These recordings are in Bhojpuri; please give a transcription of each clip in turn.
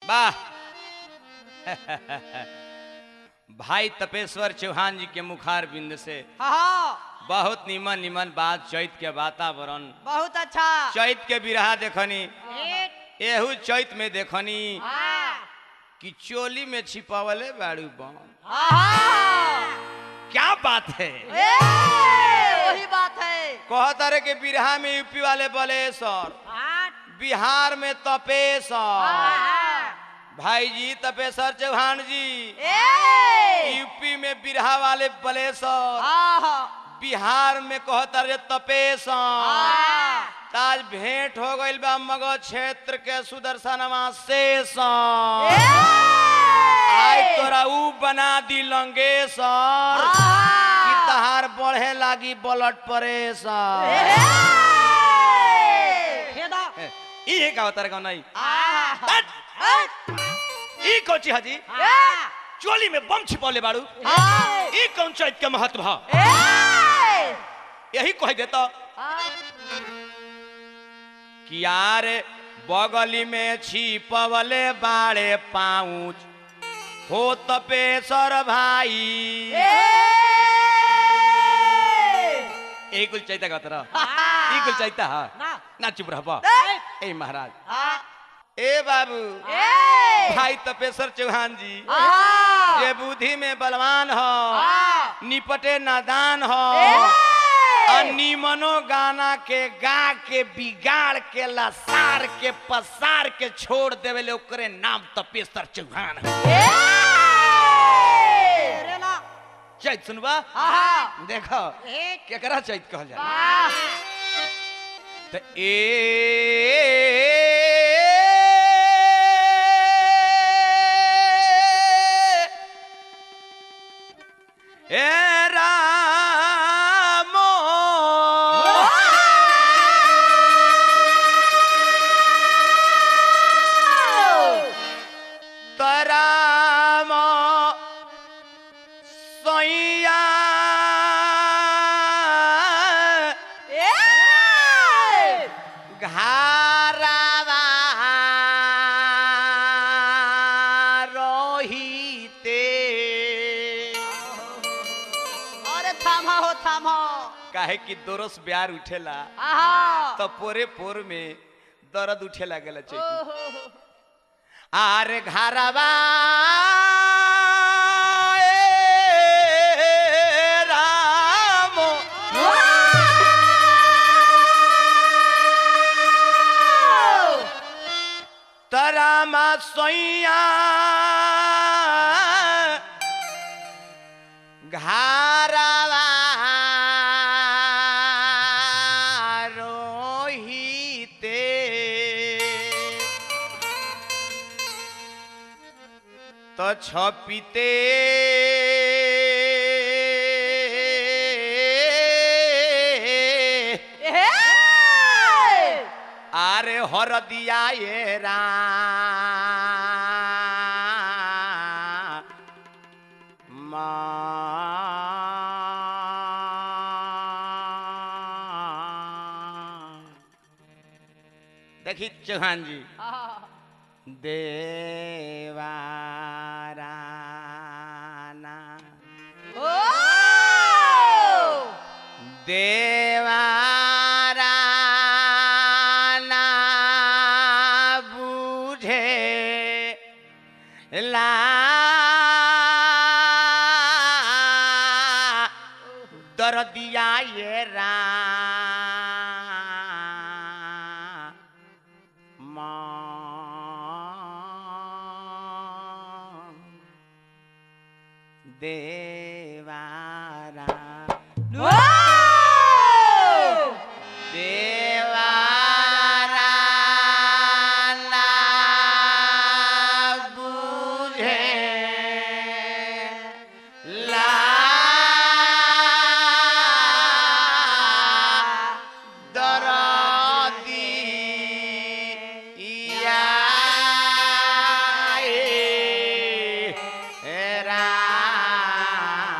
वाह भाई तपेश्वर चौहान जी के मुखार बिंद से हाँ हाँ बहुत निमन निमन बात चैत के वातावरण बहुत अच्छा चैत के बिरहा देखनी एक एहू चैत में देखनी हाँ कि चोली में छिपावले बाड़ू बम हाँ क्या बात है ए, वही बात है कहता रहे कि बिरहा में यूपी वाले बलेश्वर हाँ बिहार में तपेश्वर हाँ भाई जी तपेश्वर चौहान जी ए यूपी में बिरहा वाले बलेश्वर हाँ बिहार में कहता रे तपेश्वर हाँ ताज भेंट हो गइल बा मगध क्षेत्र के सुदर्शनवा से ए, आज तोरा ऊ बना दी लंगेश्वर कि हाँ तहार बढ़े लागी ब्लड प्रेशर ए, खेदा ई का होता रे नहीं हाँ ई कोची हजी हाँ चोली में बम छिपौले बाड़ू हाँ ई कौन चैत के महत्व ह ए, यही कह देता हाँ कि यार बगली में छिपवले बाड़े पाऊच हो तपेश्वर भाई ए, ए कुल चैता कहत रह हाँ। ई कुल चैता ह ना ना चुप रह ए, ए महाराज हाँ ए बाबू ए, भाई तपेश्वर चौहान जी हाँ जे बुद्धि में बलवान हो हाँ निपटे नादान हो ए, आ निमनो गाना के गा के बिगाड़ के लसार के पसार के छोड़ देवे ओकरे नाम तपेश्वर चौहान है ए, रे ना चैत सुनबा हाँ देखो एक केकरा चैत कहल जाला हाँ त ए ए रामो तराम सैया ए, घारावा रोहिते अरे थामा हो थामा काहे कि दोरस ब्यार उठेला आहा तो पोरे पोर में दर्द उठे लागेला चैती ओहो, आरे घारावा राम तरामा सैया घारावा रोहिते तो छपिते ए, आरे हर दिया ये रा देखी चौहान जी आहा, देवाराना ओ, देवाराना बुझे ला दर्दिया ये रा देवारा ओ, देवारा बुझे ला दरदिया ए रा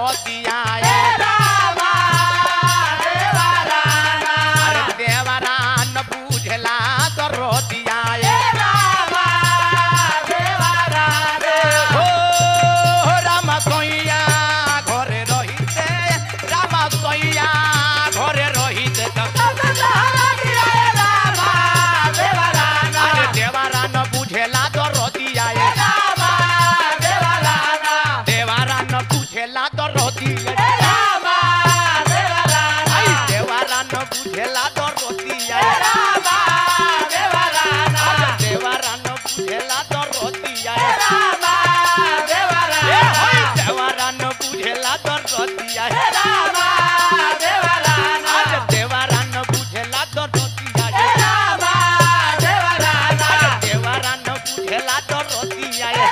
रोतिया ए अरे देवरा न बुझला तो रोतिया ए हो राम सोइया घरे रहिते राम सोइया घरे रहिते त अरे देवरा न बुझेला तो रोतिया ए देवरा न बुझेला तो रोतिया आई देवरा न बुझेला तो रोतिया ए अरे देवरा न बुझेला तो रोतिया ए ए होई देवरा न बुझेला तो रोतिया ए अरे देवरा न बुझेला तो रोतिया ए अरे देवरा न बुझेला तो रोतिया ए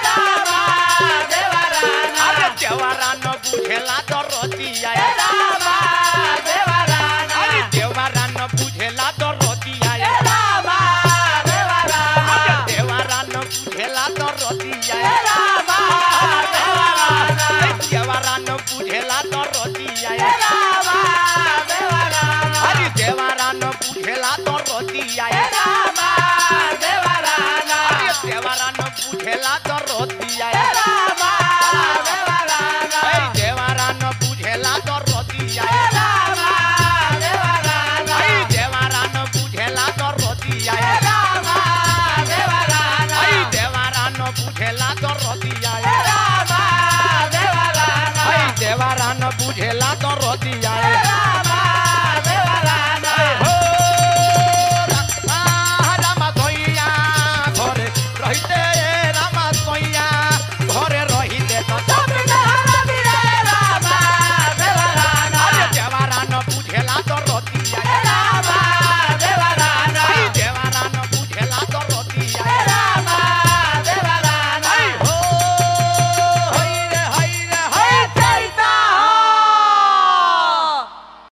अरे देवरा न बुझेला तो रोतिया ए अरे देवरा न बुझेला तो रोतिया ए अरे देवरा न बुझेला तो रोतिया ए अरे देवरा न बुझेला तो रोतिया ए अरे देवरा न बुझेला तो रोतिया ए अरे देवरा न बुझेला तो रोतिया ए अरे देवरा न बुझेला तो रोतिया ए अरे देवरा न बुझेला तो रोतिया ए अरे देवरा न बुझेला तो रोतिया ए अरे देवरा न बुझेला तो रोतिया ए